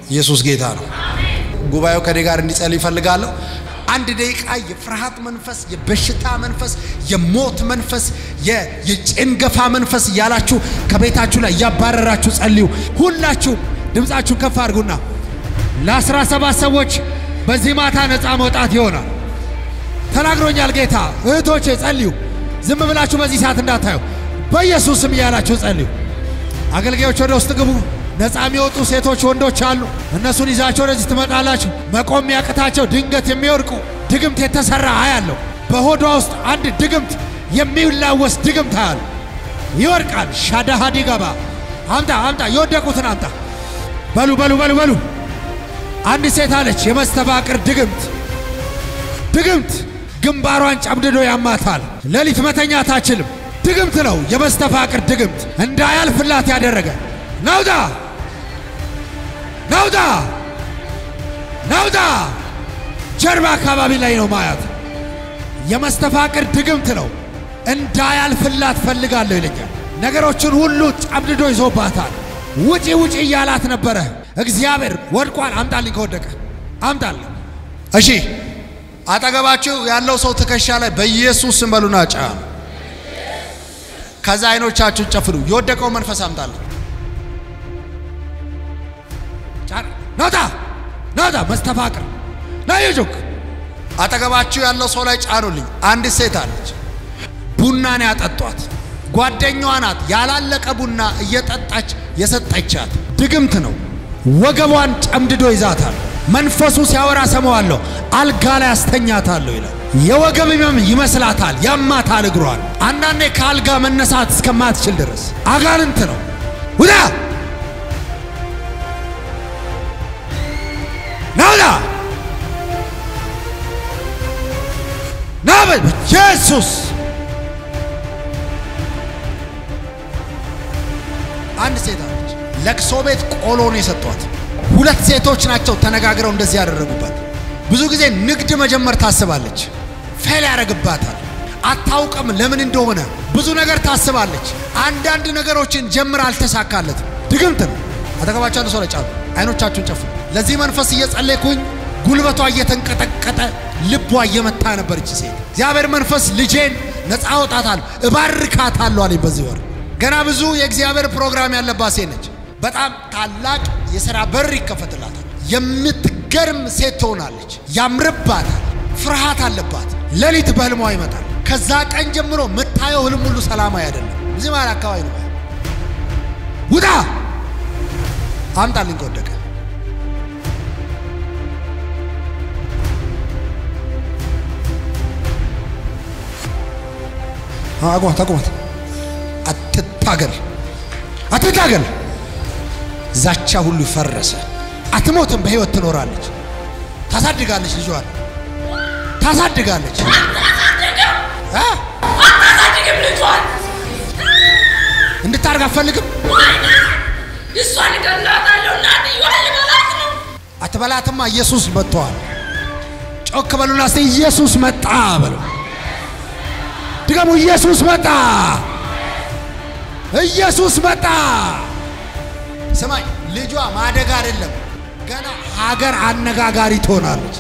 ኢየሱስ ጌታ ነው። ጉባኤው ከኔ ጋር እንዲጸልይ ይፈልጋለሁ። አንድ ደቂቃ የፍርሃት መንፈስ፣ የበሽታ መንፈስ፣ የሞት መንፈስ፣ የጭንገፋ መንፈስ እያላችሁ ከቤታችሁ ላይ እያባረራችሁ ጸልዩ። ሁላችሁ ድምፃችሁን ከፍ አድርጉና ለአስራ ሰባት ሰዎች በዚህ ማታ ነፃ መውጣት ይሆናል ተናግሮኛል ጌታ። እህቶቼ ጸልዩ። ዝም ብላችሁ በዚህ ሰዓት እንዳታዩ፣ በኢየሱስ ስም እያላችሁ ጸልዩ። አገልጋዮች ወደ ውስጥ ግቡ። ነፃ የሚወጡ ሴቶች፣ ወንዶች አሉ። እነሱን ይዛቸው ወደዚህ ትመጣላችሁ። መቆም የሚያቅታቸው ድንገት የሚወድቁ ድግምት የተሰራ አያለሁ። በሆዷ ውስጥ አንድ ድግምት የሚላወስ ድግምት አያለሁ። ይወድቃል። ሻዳሃዲ ገባ። አምጣ አምጣ፣ የወደቁትን አምጣ። በሉ በሉ በሉ በሉ። አንድ ሴት አለች፣ የመስተባቅር ድግምት ድግምት ግንባሯን ጨምድዶ ያማታል። ሌሊት መተኛት አትችልም። ድግምት ነው፣ የመስተፋቅር ድግምት እንዳያልፍላት ያደረገ ናውጣ ናውጣ ናውጣ። ጀርባ አካባቢ ላይ ነው ማያት። የመስተፋቅር ድግምት ነው፣ እንዳያልፍላት ፈልጋለሁ ይለኛል። ነገሮችን ሁሉ ጨምድዶ ይዞባታል። ውጪ ውጪ እያላት ነበረ። እግዚአብሔር ወድቋል። አምጣልኝ፣ ከወደቀ አምጣልኝ። እሺ አጠገባችሁ ያለው ሰው ትከሻ ላይ በኢየሱስ ስም በሉና ጫኑ። ከዛ አይኖቻችሁን ጨፍኑ። የወደቀው መንፈስ አምጣልኝ። ጫን ናውጣ ናውጣ መስተፋቅር ና የጆክ አጠገባችሁ ያለው ሰው ላይ ጫኑልኝ። አንድ ሴት አለች፣ ቡናን ያጠጧት ጓደኛዋ ናት። ያላለቀ ቡና እየጠጣች የሰጠቻት ድግምት ነው። ወገቧን ጨምድዶ ይዛታል። መንፈሱ ሲያወራ ሰማዋለሁ። አልጋ ላይ አስተኛታለሁ ይላል። የወገብ ህመም ይመስላታል፣ ያማታል እግሯን። አንዳንዴ ከአልጋ መነሳት እስከማትችል ድረስ አጋንንት ነው። ውጣ ናውጣ ናበል ኢየሱስ አንድ ሴት አለች። ለቅሶ ቤት ቆሎ ነው የሰጧት። ሁለት ሴቶች ናቸው ተነጋግረው እንደዚህ ያደረጉባት። ብዙ ጊዜ ንግድ መጀመር ታስባለች፣ ፌል ያደርግባታል። አታውቅም ለምን እንደሆነ። ብዙ ነገር ታስባለች። አንዳንድ ነገሮችን ጀምር አልተሳካለትም። ድግምት ነው። አጠገባቸው ያለ ሰው ላይ ጫኑ። አይኖቻችሁን ጨፍኑ። ለዚህ መንፈስ እየጸለይኩኝ ጉልበቷ እየተንቀጠቀጠ ልቧ እየመታ ነበር እቺ ሴት። እግዚአብሔር መንፈስ ልጄን ነፃ አወጣታል እባርካታለሁ አለኝ በዚህ ወር ገና ብዙ የእግዚአብሔር ፕሮግራም ያለባት ሴት ነች። በጣም ታላቅ የሥራ በር ይከፈትላታል። የምትገርም ሴት ትሆናለች። ያምርባታል። ፍርሃት አለባት። ሌሊት በህልሟ ይመጣል። ከዛ ቀን ጀምሮ የምታየው ህልም ሁሉ ሰላማዊ አይደለም። እዚህ ማለት አካባቢ ነው። ውጣ አምጣልኝ ከወደቀ አቁማት አቁማት። አትታገል አትታገል። ዛቻ ሁሉ ፈረሰ። አትሞትም፣ በህይወት ትኖራለች። ታሳድጋለች፣ ልጇን ታሳድጋለች። እ አታሳድግም ልጇን እንድታርግ አትፈልግም። እሷን እገላታለሁ እናትየዋን ልበላት ነው አትበላትማ። ኢየሱስ መጥተዋል። ጮክ በሉና እስቲ ኢየሱስ መጣ በሉ። ድገሙ። ኢየሱስ መጣ። ኢየሱስ መጣ። ስማኝ፣ ልጇ ማደግ አይደለም ገና ሀገር አነጋጋሪ ትሆናለች።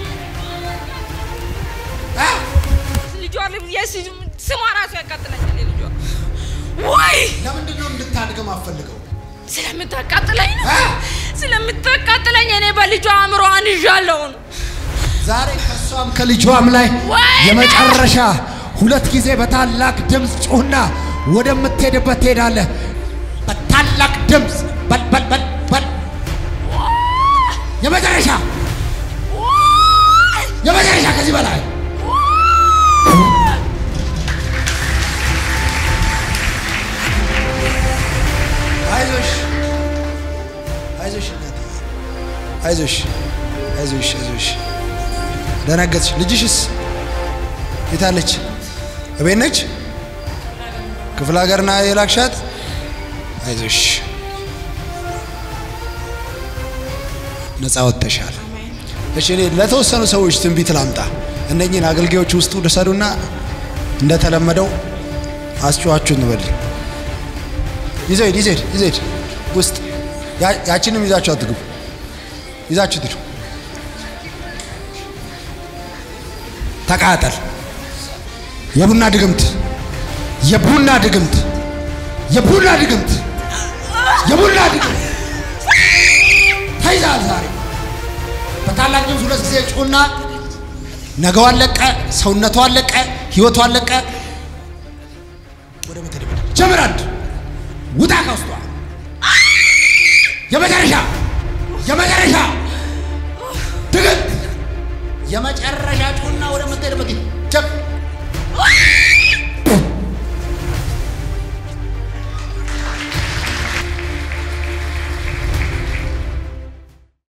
እ? ልጇ የስ- ስሟ ራሱ ያቃጥለኛል የልጇ ወይ ለምንድን ነው እንድታድግም አፈልገው? ስለምታቃጥለኝ ነው እ? ስለምታቃጥለኝ እኔ በልጇ አእምሮዋን ይዣለሁ ዛሬ ከእሷም ከልጇም ላይ ወይኔ! የመጨረሻ ሁለት ጊዜ በታላቅ ድምፅ ጩህና ወደምትሄድበት ትሄዳለህ። በታላቅ ድምፅ በል በል በል በል የመጨረሻ የመጨረሻ ከዚህ በላይ አይዞሽ አይዞሽ እናቴ አይዞሽ አይዞሽ አይዞሽ ደነገጥሽ ልጅሽስ የታለች እቤት ነች ክፍለ ሀገርና የላክሻት አይዞሽ ነፃ ወጥተሻል እሺ እኔ ለተወሰኑ ሰዎች ትንቢት ላምጣ እነኚህን አገልጋዮች ውስጡ ውሰዱና እንደተለመደው አስጨዋችሁ እንበል ይዘድ ይዘድ ይዘድ ውስጥ ያ- ያችንም ይዛችሁ አትግቡ ይዛችሁት ሂዱ። ተቃጠል። የቡና ድግምት፣ የቡና ድግምት፣ የቡና ድግምት፣ የቡና ድግምት ተይዛል። ዛሬ በታላቅ ድምፅ ሁለት ጊዜ ጩና ነገው አለቀ፣ ሰውነቱ አለቀ፣ ህይወቱ አለቀ። ወደ ቤተ ደብዳቤ ጀምር። አንድ ውጣ ከውስጧ የመጨረሻ የመጨረሻ ድግምት የመጨረሻ ጩና ወደ ምትሄድበት ጀምር